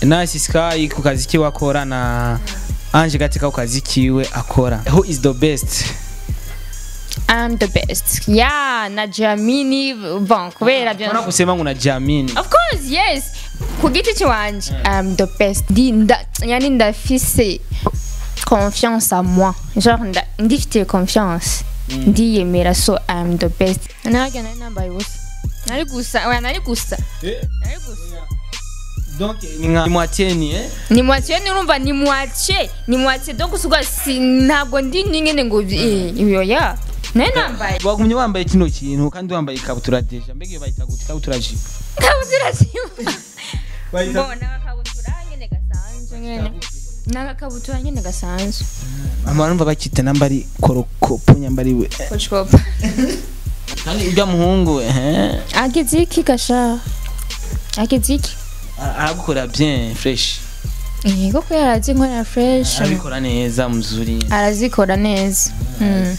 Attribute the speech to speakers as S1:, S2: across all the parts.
S1: Nice Sky ku kazi kiwe akora na Ange Gateka ku kazi kiwe akora who is the best
S2: I'm the best. Yeah, na Jamini bon kubera byo.
S1: Mbona kusema ngo na Jamini
S2: Of course, yes. Ku giti cyanje, I'm the best. Ndi nda yani ndafise confiance à moi. Genre nda ndifite confiance. Ndiyemera so I'm the best. Naraga nari nambaye ubusa. Nari gusa, oya nari gusa. Nari gusa.
S1: donc ni nka moitié ni eh
S2: Ni moitié nurumva ni moitié. Ni moitié donc usugwa si ntabwo ndi nyine ngo eh iyo ya. Nari nambaye.
S1: wagumye wambaye kino kintu kandi wambaye ikabutura deja mbega iyo bayita gute ikabutura jipo
S2: Kabutura simba.
S1: Bayita-
S2: Mbona agakabutura nyine gasanzwe nyine. N'agakabutura nyine gasanzwe.
S1: mama numva bakita namba ari korokopo nyambariwe
S2: Coach Pop.
S1: kandi urya muhungu eh
S2: Ageze iki gasha? Ageze iki?
S1: ara- aragukora bien fresh
S2: Yego ko yarazi nkora fresh.
S1: arabikora neza muzuri
S2: Arazikora neza. Mm.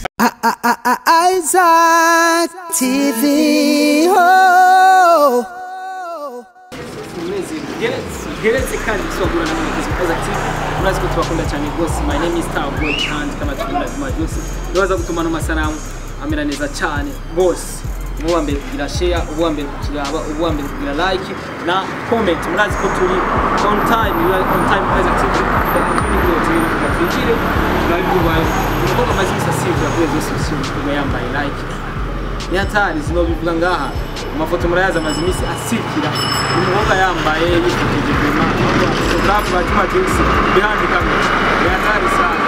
S3: Isaac TV. Oh.
S4: geretse kandi gusobanura na mwakozi kaza ati murazi ko tubakunda cyane rwose my name is Star Boy kandi kama tukunda zima byose nibaza gutuma no masanamu amera neza cyane rwose ubu wa mbere kugira share ubu wa mbere kukiraba ubu wa mbere kugira like na comment murazi ko turi on time we are on time kaza ati turi rwose twigire turabibaye umukobwa amaze iminsi asibwa kuri izo sosiyo kuba yambaye like ni hatari zino bivuga ngaha amafoto murayazi amaze iminsi asirikira umukobwa yambaye yifotoje vema fotografu ba Juma Jux behind camera ni hatari sana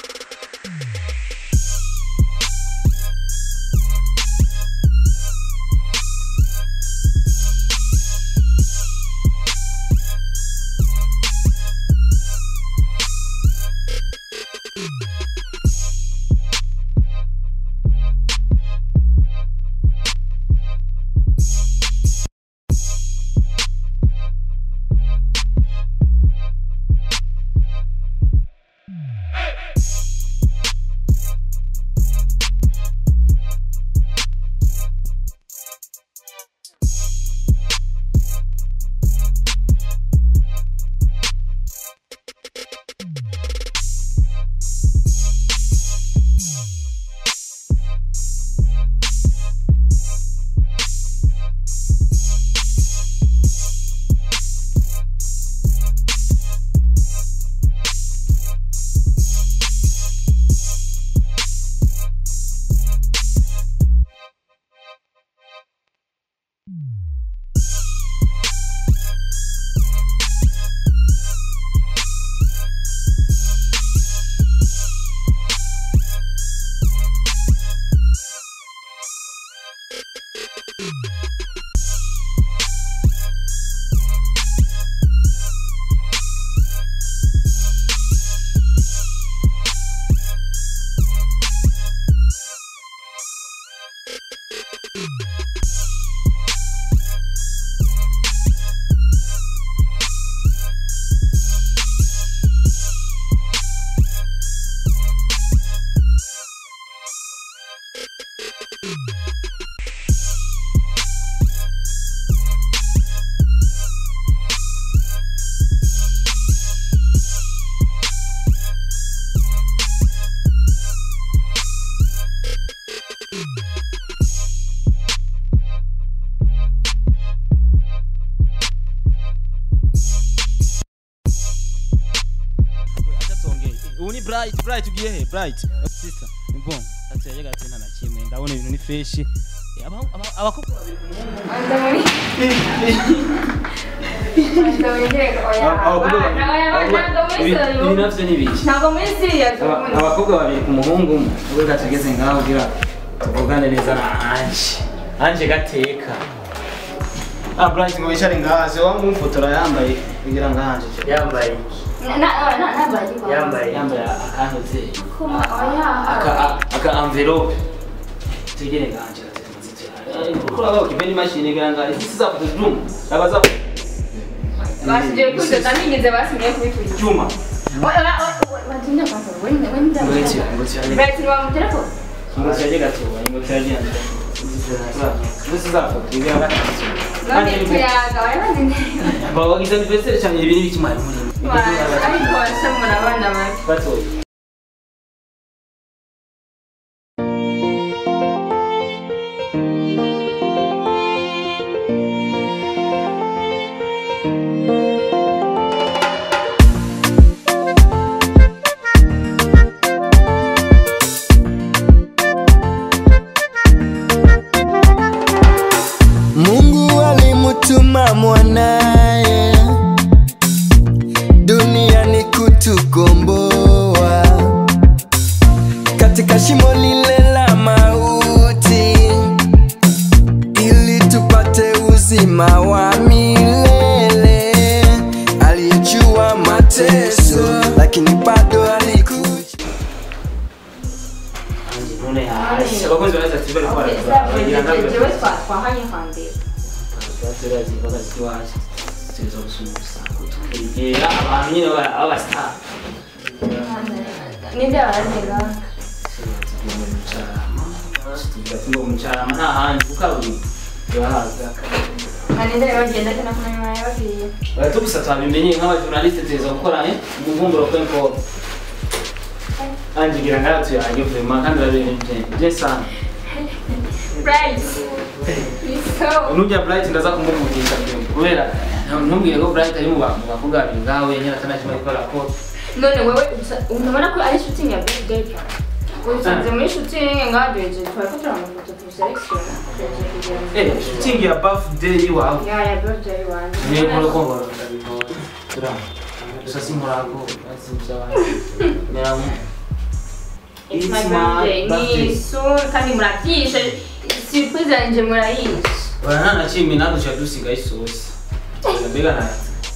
S1: ubu ni bright bright ugiye he bright sister ni bon ati yajaga ati nta na kimwe ndabona ibintu ni fresh Eh, aba- aba- abakobwa babiri ku muhungu ibi navyo ni biki
S2: ntabwo muri serious
S1: Aba- abakobwa babiri ku muhungu umwe ubwo tugeze ngaho ugira tuvugane neza na anje anje gateka ah bright ngo wicare ngaha se wangu umfotora yambaye kugira ngo anje
S5: yambaye yambaye
S1: yambaye akantuze
S2: kuma oya
S1: aka aka envelope tegere nganje kuri abo kipeni mashine kugira ngo izi za foto zoom abaza
S2: basigaye kuze ndanigeze basigaye kubitwika
S1: juma
S2: batinda kwanza wewe wewe
S1: ngoti ngoti
S2: Bati wa mtelefoni
S1: ngoti yaje gatoba ngoti yaje zose zafoto ibira gatatu
S2: none tuyaga warabaze neza
S1: bagize anniversaire cyane ibi n'ibiki mwari muri
S2: ariko washa murabana mabi
S1: batoye
S3: Mungu alimutuma mwanaye duniani kutukomboa katika shimo lile la mauti ili tupate uzima wa milele. Aliyejua mateso lakini bado alikuja
S1: none hasi abakunzi baraza ati bari kwa bagira nabyo
S2: jewe twahanye hambere
S1: baterazi bakazi waje tuzo gusumusa tukegera abantu nyine aba star
S2: ninde barazega
S1: ngo mucarama nta handi kuko aburi turahaza
S2: ninde bagenda kana kumenya babwiye
S1: tugusa twabimenye nk'abajournaliste tuza gukora eh umuvumburo ko info anje gira ngara tuyange vraiment kandi babiri je sana
S2: Right. So,
S1: nujya bright ndaza kumumugisha kubera ntumbwiye ko bright ari mu bantu bavuga ibintu ngawe nyine atanakimwe gukora ko
S2: none wewe usa- unabona ko ari shooting ya birthday party usanze muri shooting ngaduheje twari ko turamafoto tuselekshona
S1: eh shooting ya birthday iwawe
S2: ya ya birthday wanjye
S1: niyo nkora ko ngora ndabitora tura gusa simurako asibya abantu
S2: It's my birthday ni soon kandi murabyishe surprise yanjye murayizi
S1: Bana na chimi nado cha dusiga isosi. Mbega na.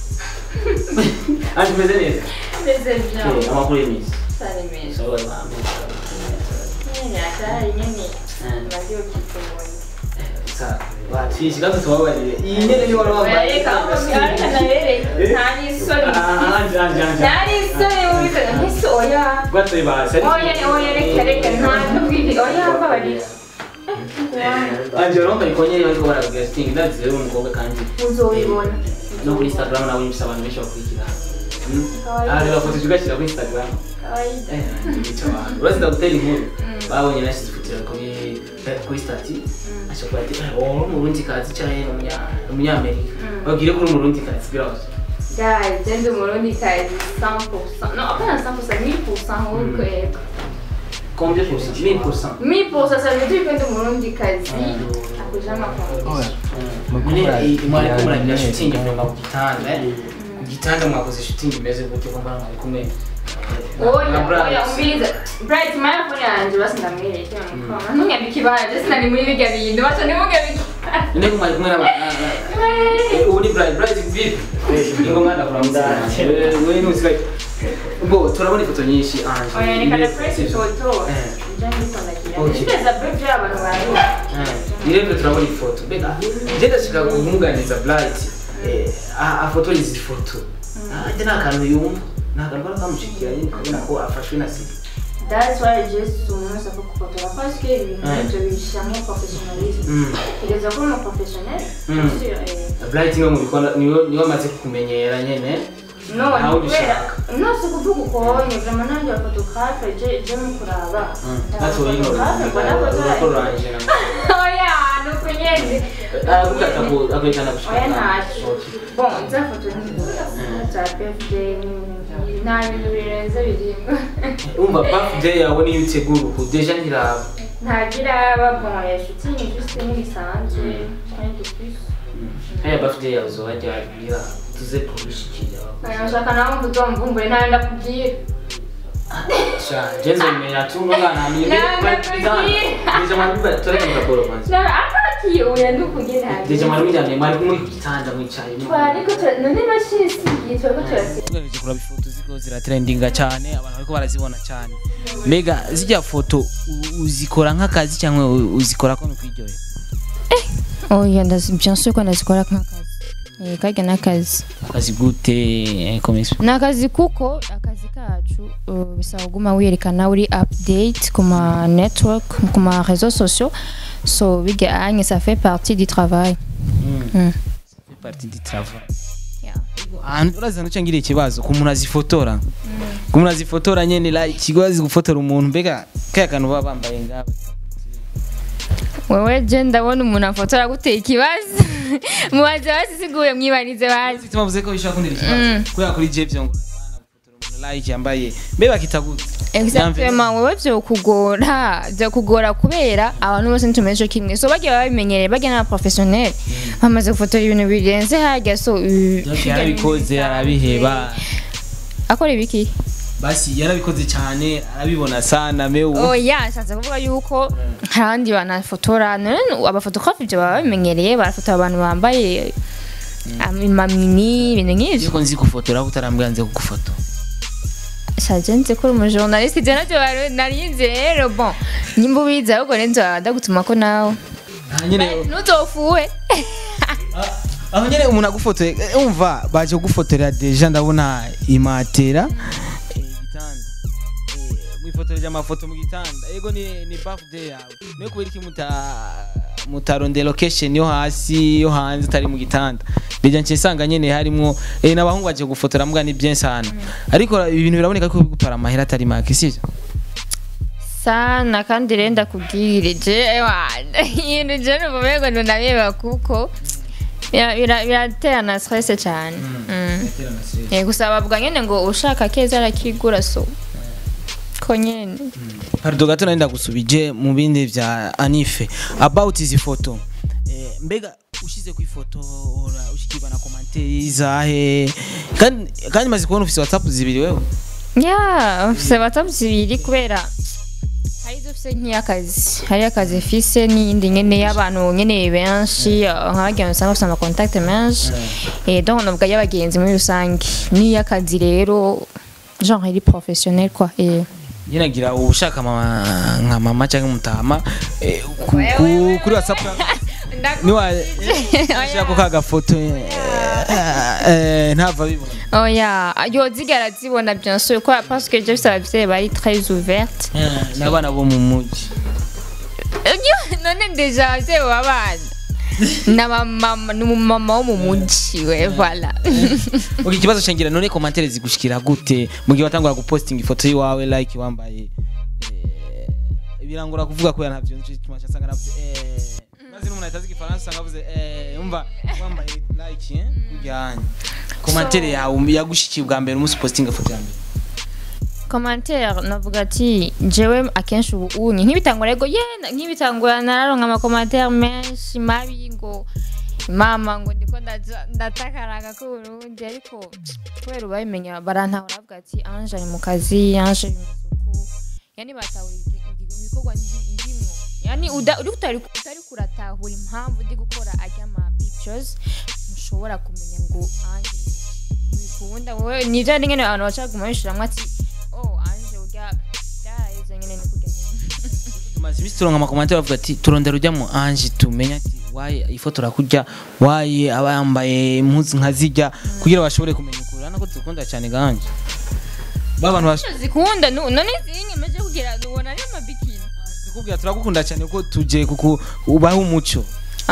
S1: Anje meze neza.
S2: mbese
S1: Eh,
S2: byawe
S1: amakuru y'imisi.
S2: sare meza
S1: Sawa mama.
S2: nyine atari nyine maze ukitubonye
S1: Sa, watwishi gato tubabarire. Iyi nyene ni wari wambaye.
S2: reka aho ariko nabereye nta n'isoni
S1: Ah, anje anje anje.
S2: nta n'isoni wubikaga nk'isi oya
S1: Gato ibase.
S2: oya oya reka reka nta n'ubwite oya mbabarira
S1: Anje romba ikonye bariko barabwira sting ndazi rero umukobwa kandi
S2: uzobibona
S1: no kuri Instagram nawe nyimisa abantu benshi bakurikira. Ah, reba foto tugashyira kuri Instagram.
S2: kawaida
S1: urazi ndagutera inkuru babonye nashyize ifoto yawe kuri kuri stati ashobora ati wowe umurundi kazi cyangwa umunyamerika babwire ko uri umurundi kazi birabaza
S2: Guys, je ndi umurundi kazi 100%. No, hapana 100%, 1000% huko yego.
S1: combien pour cent 1000 pour cent
S2: 1000% ça veut dire que ndi umurundi kazi akuja amafaranga.
S1: mwariko muragira shooting mva ku gitanda eh? ku gitanda mwakoze shooting imeze gutyo ko mbona mwari kumwe
S2: Oya,
S1: na Bright.
S2: oya, umbiliza. Bright, mara phone yanje basi ndamwereke mukoma. Ntunyambike ibara, je sinari muri birya bintu, baca ntimugabike.
S1: none ko mwari kumwe n'abana ubu ni bright bright vipi ingo mwana kuramutsa we nuzika bo turabona ifoto nyinshi anje
S2: Oya, reka na press
S1: Sivyo?
S2: photo.
S1: Eh.
S2: Je ndikondagira.
S1: Okay.
S2: Ndeza birthday abantu bari.
S1: irembo turabona ifoto mbega je ndashaka kumwunganiza bright eh, a- afotora izi foto ajya nta kantu yumva nta kantu kaba kamushikira nyine ukabona ko afashwe na sida
S2: That's why just umuntu asa kufotora parce que ibintu
S1: Eh.
S2: nk'ibyo bishyiramo professionnalisme.
S1: Mm.
S2: Kugeza ko umu professionnel.
S1: Mm.
S2: Sur, eh,
S1: bright niwe mubikora niwe niwe amaze kukumenyera nyene
S2: no
S1: Nawe
S2: kubera
S1: ubishaka.
S2: no si kuvuga ukonye vraiment nanjye abafotographe je je mu kuraba
S1: natwe
S2: Abafotographe mbona ko
S1: uroranje
S2: oya ni uko nyene
S1: agukata ko agahitana
S2: oya ntacyo
S1: Okay.
S2: bon nzafotora za birthday ni- nta bintu birenze birindwi
S1: umva birthday yawe niyo utegura uku deja ntiraba
S2: ntagira aba bon ya shooting juste n'ibisanzwe rien de plus
S1: haya birthday yawe uzajya wabwira tuze kubishikira
S2: nashaka nawe ngo uzomvumbure ntayo ndakubwira
S1: sha jenze menya tu ngana ni deja mwaruba tureka mukaporo kwanza
S2: Na- akaki oya ndukuge ntayo
S1: deja mwaruba cyane mwari kumwe ku gitanda mwicaye
S2: twariko tura- none mashini isigiye turiko turasiga
S1: tugareje kuraba ifoto ziko ziratrendinga cyane abantu bariko barazibona cyane mbega zijya foto u- uzikora nk'akazi cyangwa u- uzikora ko nukwiryohera
S2: oya ndazi bien sûr ko ndazikora nk'akazi Eh, kajya n'akazi
S1: akazi gute eh, komisiyo
S2: ni akazi kuko akazi kacu uh, bisaba kuguma wiyerekana uri update ku ma network ku ma réseaux sociaux so bijya anye ça fait partie du travail Mm.
S1: parti di travail
S2: Yeah.
S1: ahantu uraza nuca ngira ikibazo ku muntu azifotora ku muntu azifotora nyene like ikigo azi gufotora umuntu mbega kaya kantu baba bambaye ngabo
S2: wewe je ndabona umuntu afotora guteye ikibazo mubaze basisiguye mwibanize bazi
S1: bituma vuze ko bishobora kundira ikibazo kubera kuri je byo ngo bana gufotora umuntu like yambaye mbe bakita gute
S2: exactement wewe vyokugora vyokugora kubera abantu bose ntitumeze co kimwe so bagiye babimenyereye bagiye n'abaprofessionnel bamaze gufotora ibintu birenze harya so uh,
S1: yarabikoze arabiheba
S2: akora ibiki
S1: basi yarabikoze cyane arabibona sana mewe
S2: oya nshatse kuvuga yuko hari abandi banafotora none abafotografi ibyo baba babimenyereye barafotora abantu bambaye amamini ibintu nk'ivyo
S1: yuko nzi gufotora utarambwira nze kugufotora
S2: shaje nzi ko uri umujournaliste ivyo navyo bari- narinzi rero bon nyimba ubizi ahubwo nenzo ndagutuma ko nawe
S1: Ah, nyine
S2: ntuzofuwe
S1: aho nyine umuntu agufotoye eh, umva baje kugufotorera deja ndabona imatera eh, igitanda eh, mwifotoreje amafoto mu gitanda yego ni ni birthday yawe niyo kubera iki muta mutarondera location yo hasi yo hanze utari mu gitanda bija nce nsanga nyene harimwo eh, n'abahungu baje gufotora mbwa ni bien sana ariko ibintu biraboneka ko bigutwara amahera atari make sivyo
S2: sana kandi rero ndakubwire je wana ibintu je numva umengo ntunabeba kuko bira- bira- biratera na stress cyane Mm. Eh, gusa bavuga nyene ngo ushaka keza arakigura so ko nyene
S1: Pardon gato nari ndagusubije mu bindi vya Anife about izi foto eh, mbega ushize ku ifoto ora ushikirwa na commentaire zahe kandi kandi maze kubona ufise WhatsApp zibiri wewe
S2: ya ufise whatsapp zibiri kubera hari izo ufise nk'iy'akazi hari akazi mfise n'iyindi nyene y'abantu nyene benshi nk'abagenzi usanga bafise amakontakte menshi eh, donc navuga y'abagenzi muri rusange n'iy'akazi rero genre iri professionnel quoi eh.
S1: nyinagira ushaka mama nka mama cyangwa mutama eh, ku, ku, kuri WhatsApp niwa shaka ka gafoto eh, eh, ntava bibona
S2: oya yozigara zibona bien sûr quoi parce que je sais abavyeyi bari très ouverte
S1: Eh, n'abana bo mu muji
S2: none deja abavyeyi b'abana na mama n'umumama wo mu muji we voilà
S1: okay ikibazo cengira none commentaire zigushikira gute mu gihe watangura guposting ifoto yiwawe like wambaye eh, birangura kuvuga ko ntavyo nzi cyuma cyasanga navuze eh maze n'umuntu ahita azi igifaransa ngavuze eh umva wambaye like eh kujyanye commentaire yawe yagushikiye bwa mbere umunsi posting ifoto ya mbere
S2: commentaire navuga ati jewe akenshi ubu unye nk'ibitangura yego ye nk'ibitangura nararonka amakomantere menshi mabi ngo mama ngo ndiko ndaja- ndatakaraga ko Burundi ariko kubera ubabimenya barantahura bavuga ati anje ari mu kazi anje ari mu isuku yani batahura igi- igi- ibikorwa ndi- ndimwo yani uda- uri utari utari kuratahura impamvu ndi gukora ajya ama pictures ntushobora kumenya ngo anje ni- ntibikunda wowe nivyo ari nyene abantu bacaguma bishiramwo ati oh anje urya byaraheze nyene ni kurya nyene
S1: tumaze iminsi turonka amakomantere bavuga ati turondera ujya mu anje tumenya ati waye ifotora kurya waye aba yambaye impuzu nka zijya kugira bashobore kumenya ukuri urabona ko dukunda cyane ganje ba bantu bash-
S2: zikunda nu- none zinyemeje kugira ubona ari amabikini
S1: zikubwira turagukunda cyane kuko tuje kuku ubaha umuco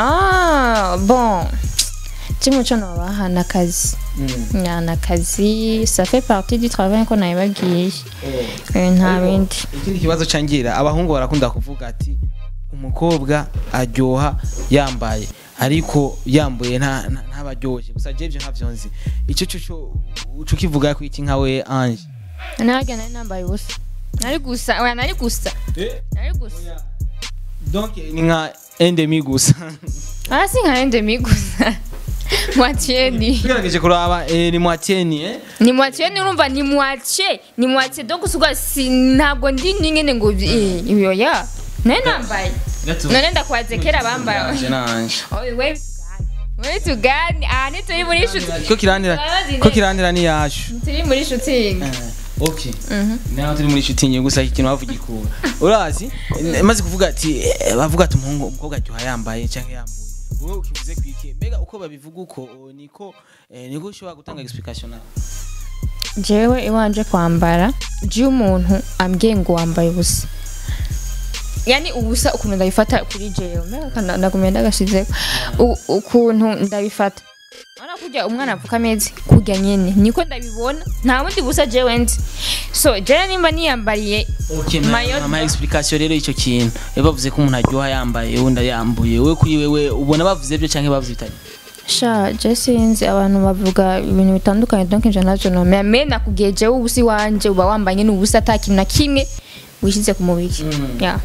S2: ah bon cy'umuco nobaha n'akazi na n'akazi ça fait partie du travail ko nabibagiye Eh, nta bindi
S1: ikindi kibazo cangira abahungu barakunda kuvuga ati umukobwa aryoha yambaye ariko yambuye nta nta- ntabaryoshye gusa je ivyo ntavyo nzi ico cyo cyo uco kivuga ko iki nkawe anje
S2: narya nari nambaye ubusa nari gusa oya nari gusa nari gusa
S1: donc ni nka endemi gusa
S2: ah si nka endemi gusa moitié ni
S1: tugerageje kuraba eh, ni mwatieni eh
S2: ni moitié ni urumva ni moitié ni moitié donc suga si ntabwo ndi nyine ngo eh, iyo ya nari nambaye none ndakwaze kera bambaye
S1: Anje nanje
S2: Oye, wewe tugani wewe tugani aha ntituri muri shuti
S1: ko kirandira ko kirandira ni yashu
S2: turi muri shutingi
S1: okay naho turi muri shooting gusa ikintu bavuga ikura urazi maze kuvuga ati eh, bavuga ati umuhungu umukobwa aryoha yambaye cyangwa yambuye wowe ukivuze kwiki mbega uko babivuga uko o, niko eh, niko ushobora gutanga explication nawe
S2: jewe iwanje kwambara je umuntu ambwiye ngo wambaye ubusa yani ubusa ukuntu ndabifata kuri jewe mbega kana- ndagumye ndagashizeko U- ukuntu ndabifata Urabona kurya umwana apfuka ameze kurya nyene niko ndabibona nta bundi busa jewe nzi so jewe nimba niyambariye
S1: Okay,
S2: Mayo-
S1: ama explication rero ico kintu iyo bavuze ko umuntu aryoha yambaye undi yambuye we kuri wewe ubona bavuze byo canke bavuze bitari
S2: sha je sinzi abantu bavuga ibintu bitandukanye donc nje navyo nomera me nakubwiye jewe ubusa iwanje uba wambaye n'ubusa ata kintu na kimwe wishyize ku mubiri yeah.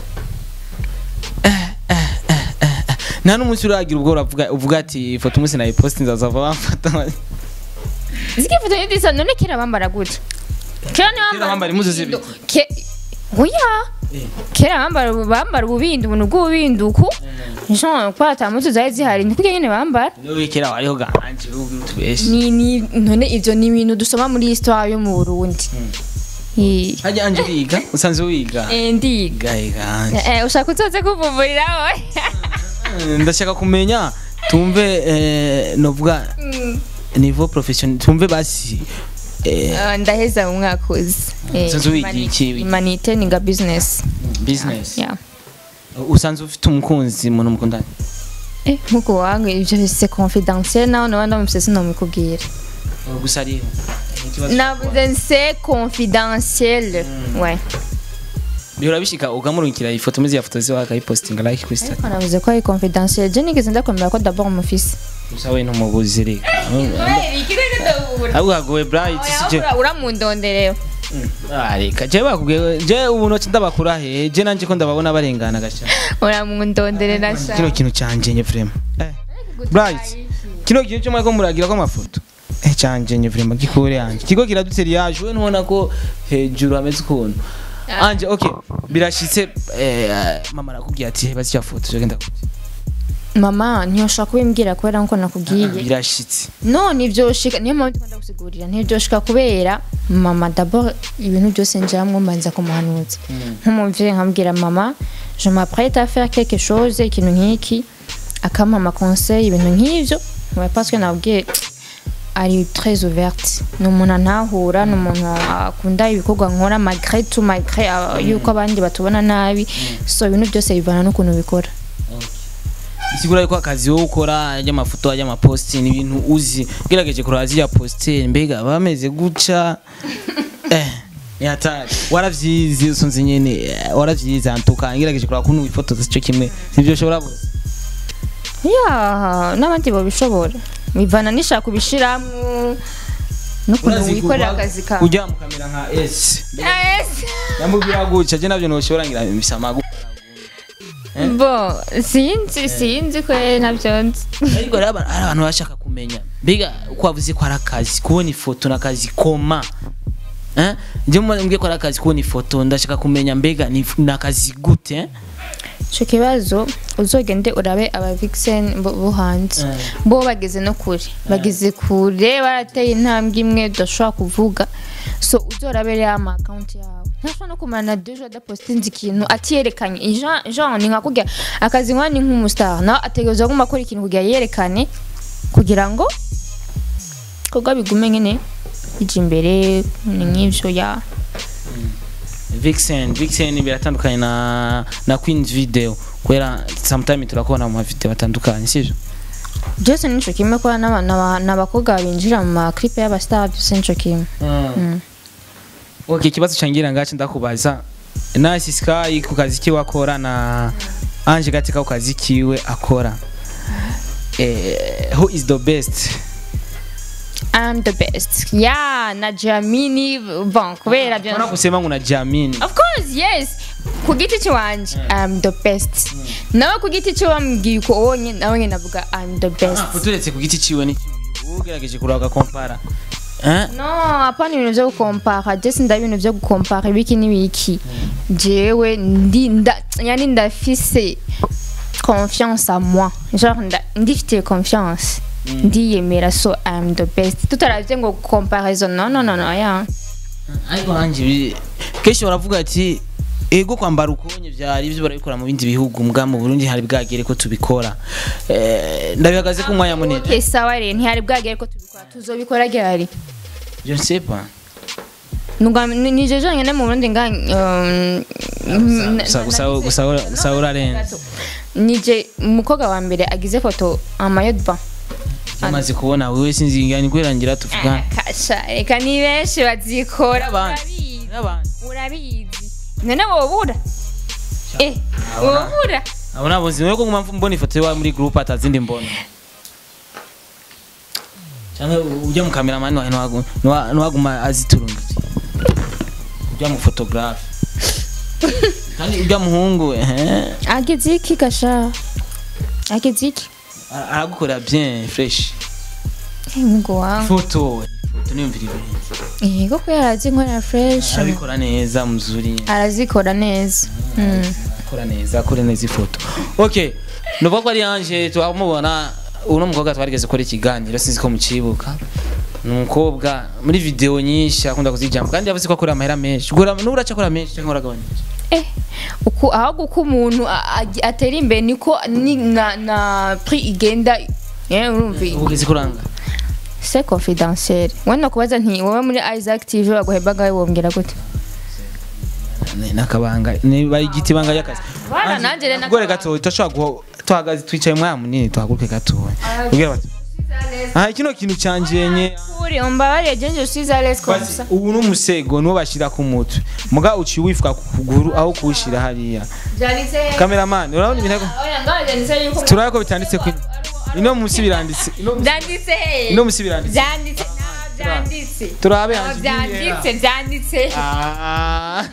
S1: nta n'umunsi uragira ubwo uravuga uvuga ati ifoto umunsi nayiposti nzazava bamfata
S2: ziki foto y'idisa none kera bambara gute kera ni
S1: Kera bambara impuzu z'ibiti.
S2: Ke- oya kera bambara bambara ububindi ubuntu bw'ububinduku jean kwa ata mpuzu zari zihari ni kurya nyene bambara
S1: niwe kera wariho ganje ugira utubeshe
S2: ni ni none ivyo ni ibintu dusoma muri histoire yo mu Burundi Eh,
S1: hajya anje wiga usanzwe wiga
S2: eh, ndiga
S1: gahe ganje
S2: Eh, ushaka uzoze kuvumburira wowe
S1: ndashaka kumenya tumve eh, novuga
S2: Mm.
S1: niveau professionnel tumve basi eh,
S2: Ah, ndaheza mu mwaka uzi Eh,
S1: Usanzwe wiga
S2: imani-
S1: iki?
S2: imanite ninga business
S1: business
S2: yeah
S1: usanzwe ufite umukunzi umuntu mukundana
S2: Eh, nkuko wangu ivyo c'est confidentiel nawe nawe ndamufise sinomikubwira
S1: gusa ariho Ikibazo
S2: navuze c'est confidentiel ouais
S1: bihora bishika ukamurungikira ifoto maze ya foto ziwe akayipostinga like kuri stati
S2: ariko navuze ko ari confidentiel je nigeze ndakwemera ko d'abord umufise
S1: gusa we ntumubuzi reka ahubwo hagowe bright si je
S2: uramundonderera
S1: Ah, reka je bakubwiye je ubu noci ndabakura he je nanje ko ndababona barengana gasha
S2: uramundonderera sha
S1: kino kintu canje nye vraiment eh bright kino kintu cyo mwako muragira ko amafoto eh canje nye vraiment gikure yanje kigo kiradutse yaje we ntubona ko hejuru hameze ukuntu anje okay birashitse eh, mama arakubwiye ati basi cya foto je genda kubye
S2: mama ntiyoshaka kubimbwira kubera nko nakubwiye
S1: birashitse
S2: none ivyoshika niyo mpamvu ndikunda gusigurira ntibyoshika kubera mama d'abord ibintu byose njiramwo mbanza kumuhanuza nk'umuvyeyi nkabwira mama je m'apprête à faire quelque chose ikintu nk'iki akampa ama conseil ibintu nk'ivyo ouais, parce que nabwiye ari très ouverte ni umuntu antahura ni umuntu akunda ibikorwa nkora malgré tout malgré ah, yuko abandi batubona nabi so ibintu byose bivana n'ukuntu bikora
S1: isigura yuko akazi wowe ukora y'amafoto y'amaposti ni ibintu uzi ugerageje kuraba ziriya positeri mbega bameze guca eh ni hatari waravyize usunze nyene eh, waravyize antuka ngerageje kuraba kuntu wifotoza ico kimwe sivyo ushobora bose
S2: ya n'abandi babishobora bivana nishaka kubishiramwo n'ukuntu wikorera akazi kawe
S1: ujya mu kamera nka S
S2: Yes.
S1: yamubwira guca je navyo noshobora ngira bisama gukora
S2: bo sinzi sinzi ko nabyo nzi
S1: ariko rero aba- hari abantu bashaka kumenya mbega uko wavuze ko ari akazi kubona ifoto ni akazi koma Eh? njye mbwiye ko ari akazi kubona ifoto ndashaka kumenya mbega ni ni akazi gute eh?
S2: ico kibazo uzogende urabe aba vixen bo bo hanze
S1: Mm.
S2: bo bageze no kure bageze kure barateye intambwe imwe udashobora kuvuga so uzorabe rero ama account yawe ntashobora no kumara na deux jours adapostinze ikintu atiyerekanye Jean Jean ni nka kurya akazi nkwa ni nk'umustar nawe ategerezwa guma akora ikintu kugira yerekane kugira ngo ibikorwa bigume nyene bija imbere ni nk'ivyo ya
S1: Vixen Vixen biratandukanye na na Queen's video kubera sometime turakubona mu mavideo atandukanye sivyo
S2: byose nico kimwe kubera n'aba- n'aba- n'abakobwa binjira mu maklipe y'abastar byose nico kimwe Mm.
S1: okay ikibazo cangira ngacu ndakubaza Nice Sky ku kazi kiwe akora na Ange Gateka ku kazi kiwe akora eh, who is the best
S2: I'm the best. Yeah, na Jamini bon kubera byo.
S1: Mbona kusema ngo na Jamini
S2: Of course, yes. Ku giti cyanje I'm the best. Nawe ku giti cyo wambwiye uko wonye nawe nyine navuga I'm the best.
S1: uturetse ku giti ciwe ni ugerageje kuraba kompara eh
S2: No, hapana ibintu byo gukompara. Je sinda ibintu byo gukompara ibiki n'ibiki. Jewe ndi nda yani ndafise confiance à moi. Genre nda ndifite confiance. Ndiyemera so I'm the best. Tutaravye ngo comparison. No, no, no, no, yeah.
S1: ariko hanje bi- kenshi baravuga ati ego kwambara ukonye vyari ivyo barabikora mu bindi bihugu mbwa mu Burundi hari bwagere ko tubikora eh, ndabihagaze ku mwanya munini
S2: okay sawa rero ntihari bwagere ko tubikora tuzobikora ryari
S1: je ne sais pas
S2: Nuga nije jonyene mu Burundi nga um,
S1: gusa gusa gusa gusa urarenze
S2: nije umukobwa wa mbere agize foto amayodba
S1: amaze kubona wewe sinzi ngani kwerangira tuvuga
S2: kasha reka ni benshi bazikora
S1: Abandi.
S2: urabizi
S1: n'abandi
S2: urabizi none wobura eh wobura
S1: abo nabo nzi nuko nguma mbona ifoto yawe muri group atazindi mbona cyangwa ujya mu cameraman wawe ntiwagu- ntiwa- ntiwaguma aziturungitse ujya mu photographe kandi ujya muhungu ehe
S2: ageze iki gasha ageze iki
S1: ara- aragukorera bien fresh
S2: Eh, mugo wangu
S1: foto foto niyumvira ibintu
S2: yego ko yarazi nkorera fresh
S1: arabikora neza muzuri
S2: arazikora neza Mm.
S1: akora neza akora neza ifoto okay nuvuga ko ari yanje turamubona uno mukobwa twarigeze gukora ikiganiro sinzi ko mucibuka ni umukobwa muri video nyinshi akunda kuzijyamo kandi yavuze ko akora amahera menshi ugura n'ubura akora menshi cyangwa uragabanyije
S2: eh uku ahubwo uko umuntu a- a- atera imbere niko ni na na prix igenda eh urumva
S1: ugeze kuranga
S2: c'est confidentiel wenda kubaza nti wowe muri Isaac TV baguhebaga wombwira gute
S1: Ni- nakabanga ni bari igiti banga y'akazi
S2: Bana, nanjye rero
S1: gore
S2: nakabanga.
S1: gato turashobora guha tuhagaze twicaye mwanya munini tuhaguruke gato ubwira bati aha kino kintu cyanjenye
S2: kuri umbabarire je je suis à l'aise comme ça
S1: ubu ni umusego niwo bashyira ku mutwe muga uciye wifuka ku kuguru aho kuwushyira hariya
S2: byanditse
S1: kameramani urabona ibintu
S2: oya ngaho byanditse yuko
S1: turabona ko bitanditse ku ino munsi biranditse ino munsi-
S2: byanditse he
S1: ino munsi biranditse
S2: byanditse nta byanditse
S1: turabe
S2: nta
S1: hanze
S2: byanditse byanditse
S1: Ah,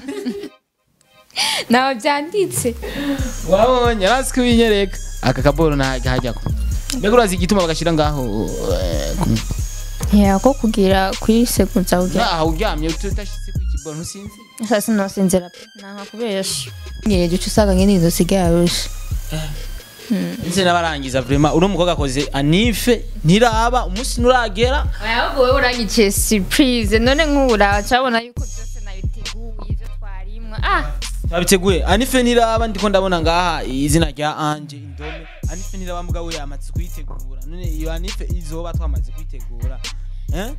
S2: nta byanditse
S1: wabonye arazi ko winyereka aka kaboro ntajya hajyako mbega urazi igituma bagashyira ngaho eh, ku-
S2: ya ko kugira kwiseguza ugira
S1: ngaho uryamye udashyitse ku kiboro ntusinzi
S2: sasa sinosinzira pe nta kubesha ngiye gice usanga ngene izo sigaye arusha
S1: ndetse n'abarangiza vrema uno mukobwa akoze anife ntiraba umunsi nuragera
S2: ahubwo wowe uranyikiye surprise none nk'ubu uracabona yuko byose nabiteguye ibyo twarimwa ah
S1: babiteguye anife ntiraba ndiko ndabona ngaha izina rya anje indome anife ntiraba mugabo we yamaze kuyitegura none iyo anife izoba twamaze kuyitegura eh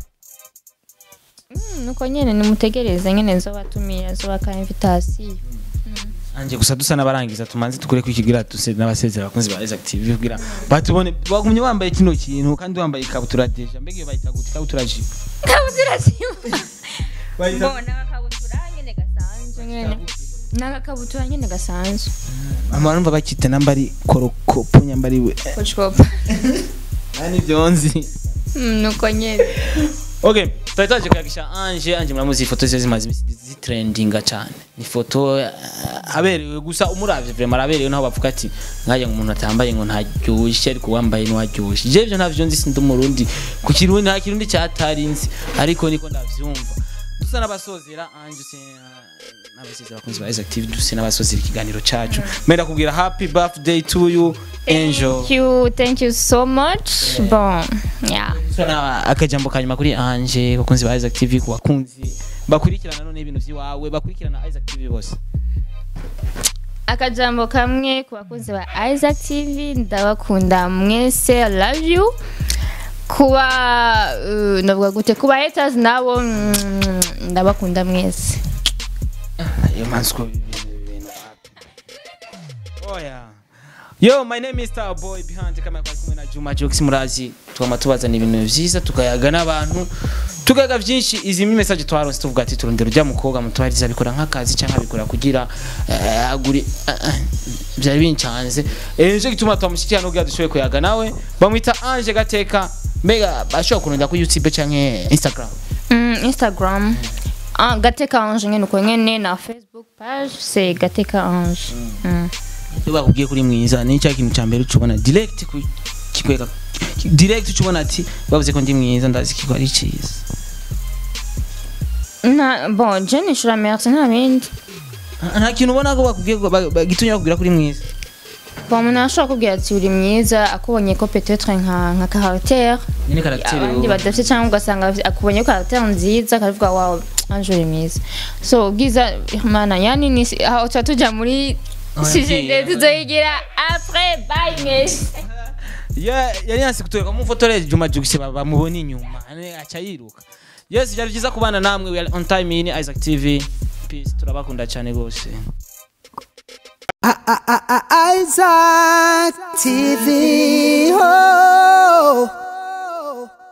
S2: mm, nuko nyene nimutegereze nyene nzobatumira nzobaka invitation
S1: anje gusa dusa n'abarangiza tumanze tukure kwikigira duse n'abasezera abakunzi ba Active kugira batubone bagumye wambaye kino kintu kandi wambaye ikabutura deja mbega iyo bayita gute ikabutura jipo
S2: kabutura zima
S1: Bayita-
S2: mbona agakabutura nyene gasanzwe nyene n'agakabutura nyene gasanzwe
S1: mama numva bakita nambari korokopo nyambari we
S2: kochkopa
S1: ani byonzi
S2: Mm, nuko nyene
S1: okay twari twaje kuyagisha anje anje muramuzi ifoto ziba zimaze imisi zitrendinga cyane ni foto eh, aberewe gusa umuravye vraiment araberewe naho bavuga ati nkaje ngo umuntu atambaye ngo ntaryoshye ariko wambaye ntiwaryoshye je ivyo ntavyo nzi sindi umurundi ku kirundi nta kirundi cyatarinzi ariko niko ndavyumva dusa n'abasozera anje se n'abasezera abakunzi ba Isaac TV duse n'abasozera ikiganiro cacu menda kubwira happy birthday to you angel
S2: thank you thank you so much bon yeah
S1: Sana akajambo kanyuma kuri anje bakunzi ba Isaac TV ku bakunzi bakurikirana none ibintu vyiwawe bakurikirana Isaac TV bose
S2: akajambo kamwe ku bakunzi ba Isaac TV ndabakunda mwese I love you kuba uh, ndavuga gute kuba haters nabo mm, ndabakunda mwese
S1: iyo mansiko ibintu oya yo my name is Star Boy behind kamera kwa kumwe na Juma Jokes murazi twama tubazana ibintu vyiza tukayaga n'abantu tugaga vyinshi izi mi message twaronse tuvuga ati turondera ujya mukobwa mutwariza bikora nk'akazi cyangwa bikora kugira eh, aguri eh, eh, byari bincanze eh nico gituma twamushikira no kugira dushoboye kuyaga nawe bamwita Ange Gateka mbega bashobora kurondera ku YouTube canke Instagram
S2: mm, Instagram ah, gateka ange nyene uko nyene na Facebook page c'est gateka ange mm.
S1: iyo bakubwiye kuri mwiza ni cya kintu cya mbere ucubona direct ku kikwega direct ucubona ati bavuze ko ndi mwiza ndazi ko ari cyiza
S2: na bon je nishura merci nta bindi
S1: nta kintu ubona ko bakubwiye ko ba- bagitumye bakubwira kuri mwiza
S2: bon umuntu ashobora kubwira ati uri mwiza akubonye ko peut-être nka nka caractère
S1: nyine karagiteri
S2: abandi badafite cyangwa ugasanga akubonye ko caractère nziza akavuga wawe anjure mwiza so bwiza mana yani ni aho tuba tujya muri sijende tuzoyigira après bye mwese
S1: Ya- yari yansi kutwereka mufotore Juma Jux bamubona inyuma ane aca yiruka yes byari byiza kubana namwe we are on time in Isaac TV peace turabakunda cyane gose
S3: Isaac TV. Oh.